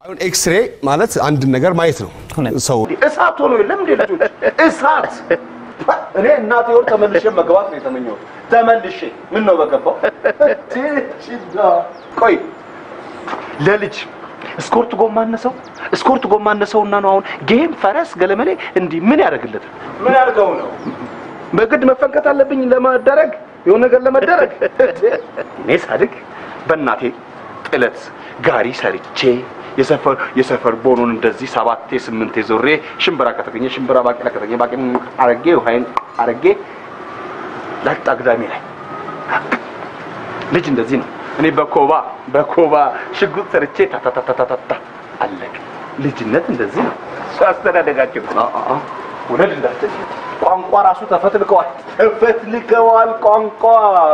አሁን ኤክስሬ ማለት አንድ ነገር ማየት ነው። ሰው እሳት ሆኖ የለም እንዴ ልጁ እሳት እኔ እናቴ ወር ተመልሼ መግባት ነው የተመኘሁት። ተመልሼ ምን ነው በገባው። ቆይ ለልጅ እስኮርት ጎማ አነሰው እስኮርት ጎማ አነሰውና ነው አሁን ጌም ፈረስ ገለመሌ እንዲህ ምን ያደርግለታል? ምን ያደርገው ነው? በግድ መፈንከት አለብኝ ለመደረግ የሆነ ነገር ለመደረግ እኔ ሳድግ በእናቴ ጥለት ጋሪ ሰርቼ የሰፈር የሰፈር ቦኑን እንደዚህ ሰባቴ ስምንቴ ዞሬ ሽምብራ ከተገኘ ሽምብራ ባቄላ ከተገኘ ባቄላ አረጌ ውሃይን አረጌ ላጥ አግዳሚ ላይ ልጅ እንደዚህ ነው። እኔ በኮባ በኮባ ሽጉጥ ሰርቼ ታታታታታታ አለቅ ልጅነት እንደዚህ ነው። እሱ አስተዳደጋቸው ውለድ እንዳትል ቋንቋ ራሱ ተፈትልከዋል ተፈትልከዋል ቋንቋ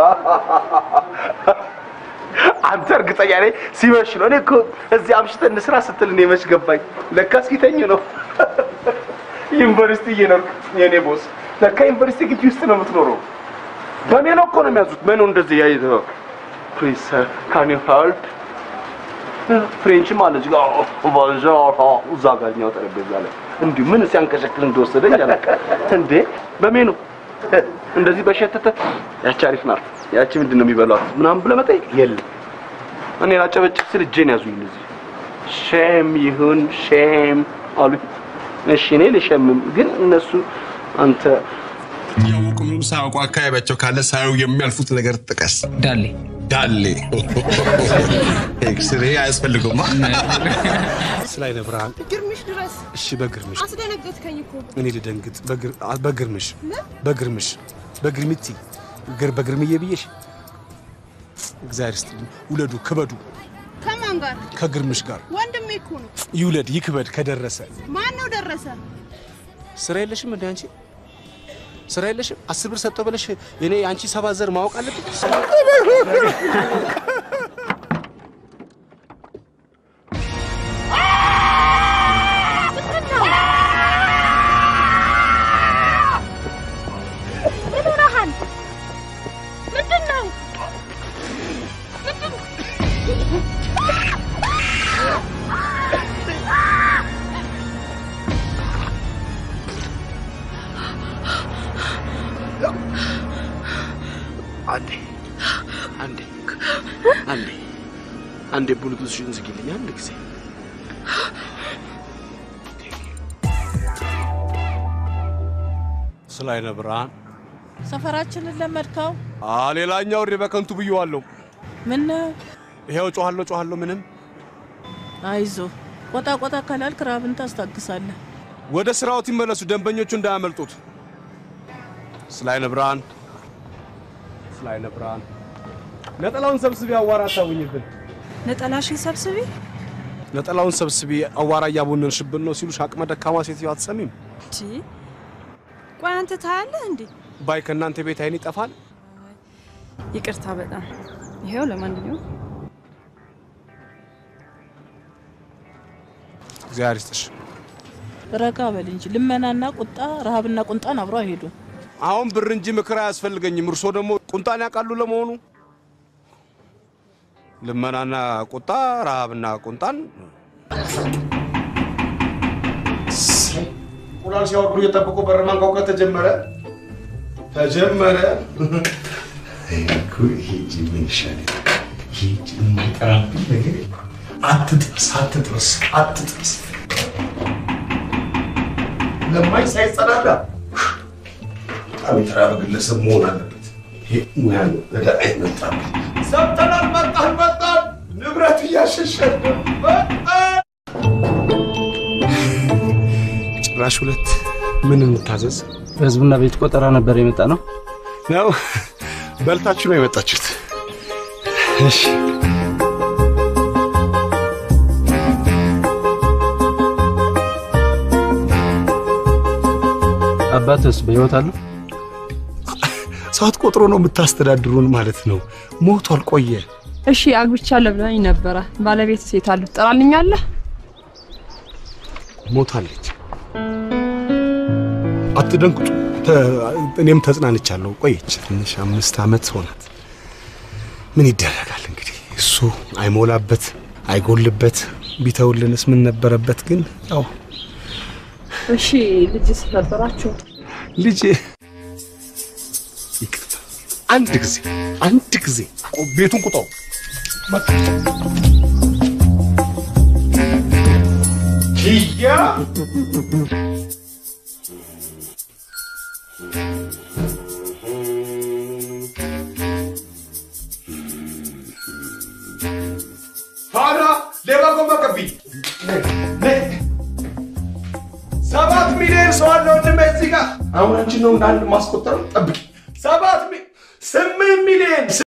አንተ እርግጠኛ ነኝ ሲመሽ ነው። እኔ እኮ እዚህ አምሽተን እንስራ ስትል እኔ መች ገባኝ። ለካ እስኪተኝ ነው። ዩኒቨርሲቲ እየኖርክ የኔ ቦስ፣ ለካ ዩኒቨርሲቲ ግቢ ውስጥ ነው የምትኖረው። በሜኖ እኮ ነው የሚያዙት። ሜኖ እንደዚህ ያይዘ ፕሊዝ ካን ዩ ሄልፕ ፍሬንች ማለት ነው። ቦንጆር እዛ ጋርኛው ጠረጴዛ ላይ እንዲሁ ምን ሲያንቀሸክል እንደወሰደኝ አላውቅም። እንዴ በሜኑ እንደዚህ በሸተተ ያቺ አሪፍ ናት፣ ያቺ ምንድን ነው የሚበሏት ምናምን ብለህ መጠየቅ የለም። እኔ ላጨበጭብ ስል እጄን ያዙኝ እንደዚህ ሼም ይሁን ሼም አሉኝ። እሺ እኔ ልሸምም፣ ግን እነሱ አንተ ያወቁም ሳያውቁ አካባቢያቸው ካለ ሳያዩ የሚያልፉት ነገር ጥቀስ። ዳሌ ዳሌ ኤክስሬ አያስፈልገውማ። ስላይነ ብርሃን ግርምሽ ድረስ እሺ፣ በግርምሽ አስደነገጥከኝ እኮ። እኔ ልደንግጥ። በግር- አ- በግርምሽ በግርምሽ በግርምቲ ግር በግርምዬ ብዬሽ እግዚአብሔር ይስጥልኝ። ውለዱ፣ ክበዱ ከማን ጋር? ከግርምሽ ጋር ወንድሜ እኮ ነው። ይውለድ ይክበድ። ከደረሰ ማን ነው ደረሰ? ስራ የለሽም እንደ አንቺ ስራ የለሽም። አስር ብር ሰጠው ብለሽ እኔ አንቺ ሰባት ዘር ማወቅ አለብኝ። ምን ሆነሃል? ምንድን ነው? አንዴ አንዴ አንዴ አንዴ ብሉቱዝሽን ዝጊልኝ አንድ ጊዜ። ስላይነ ብርሃን ሰፈራችንን ለመድከው? አ ሌላኛው እሪ በከንቱ ብዬዋለሁ። ምን ይሄው ጮኋለሁ ጮኋለሁ ምንም አይዞ ቆጣ ቆጣ ካላልክ ራብን ታስታግሳለህ። ወደ ስራዎት ይመለሱ፣ ደንበኞቹ እንዳያመልጡት። ስላይነ ብርሃን ስላይነ ብርሃን ነጠላውን ሰብስቢ፣ አዋራ አታውኝብን። ነጠላሽን ሰብስቢ። ነጠላውን ሰብስቢ፣ አዋራ እያቦነንሽብን ነው ሲሉሽ አቅመ ደካማ ሴትዮ አትሰሚም? ቲ ቆይ አንተ ታያለህ እንዴ? ባይ ከእናንተ ቤት አይን ይጠፋል። ይቅርታ በጣም ይሄው። ለማንኛውም እግዚአብሔር ይስጥሽ። ረጋ በል እንጂ ልመናና ቁጣ ረሃብና ቁንጣን አብሮ አይሄዱም። አሁን ብር እንጂ ምክር አያስፈልገኝም። እርሶ ደግሞ ቁንጣን ያውቃሉ ለመሆኑ? ልመናና ቁጣ፣ ረሃብና ቁንጣን እንቁላል ሲያወርዱ እየጠበቁ በር ማንኳኳት ተጀመረ ተጀመረ። ሂጂ ምን ይሻላል? ሂጂ የሚጠራብኝ ነገር የለም። አትጥርስ አትጥርስ አትጥርስ። ለማኝ ሳይጸዳዳ በጣም የተራበ ግለሰብ መሆን አለበት። ይሄ ሙያ ነው። ወደ አይመጣም ሰብተናል። መጣን መጣን ንብረት እያሸሸን መጣን። ጭራሽ ሁለት ምን እንታዘዝ? በህዝቡና ቤት ቆጠራ ነበር የመጣ ነው። ያው በልታችሁ ነው የመጣችሁት። እሺ አባትስ በህይወት አሉ? ሰዓት ቆጥሮ ነው የምታስተዳድሩን ማለት ነው። ሞቷል፣ ቆየ። እሺ አግብቻለሁ ብለኝ ነበረ። ባለቤት ሴት አሉ ትጠራልኛለህ? ሞታለች። አትደንግጡ። ተ- እኔም ተጽናንቻለሁ። ቆየች ትንሽ አምስት ዓመት ሆናት። ምን ይደረጋል እንግዲህ እሱ አይሞላበት አይጎልበት ቢተውልንስ ምን ነበረበት? ግን ያው እሺ ልጅስ ነበራችሁ? ልጅ ይቅርታ፣ አንድ ጊዜ አንድ ጊዜ ቤቱን ቁጠው። ያ ፋና ሌባ ጎማ ቀብኝ ሰባት ሚሊዮን ሰው አለ ወንድሜ እዚህ ጋር አሁን አንቺን ነው እንደ አንድ ማስቆጠረው ጠብቂ ሰባት ሚ- ስምንት ሚሊዮን